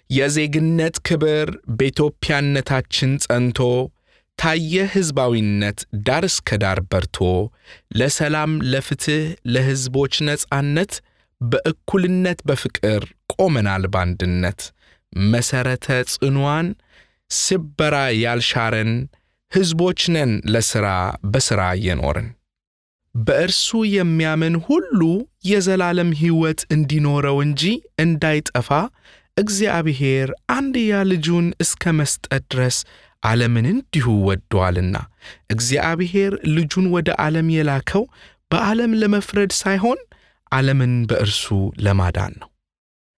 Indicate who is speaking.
Speaker 1: የዜግነት ክብር በኢትዮጵያነታችን ጸንቶ ታየ ሕዝባዊነት ዳር እስከ ዳር በርቶ ለሰላም፣ ለፍትሕ፣ ለሕዝቦች ነጻነት በእኩልነት በፍቅር ቆመናል ባንድነት መሠረተ ጽኗን ስበራ ያልሻረን ሕዝቦች ነን ለሥራ በሥራ እየኖርን በእርሱ የሚያምን ሁሉ የዘላለም ሕይወት እንዲኖረው እንጂ እንዳይጠፋ እግዚአብሔር አንድያ ልጁን እስከ መስጠት ድረስ ዓለምን እንዲሁ ወዶአልና። እግዚአብሔር ልጁን ወደ ዓለም የላከው በዓለም ለመፍረድ ሳይሆን ዓለምን በእርሱ ለማዳን ነው።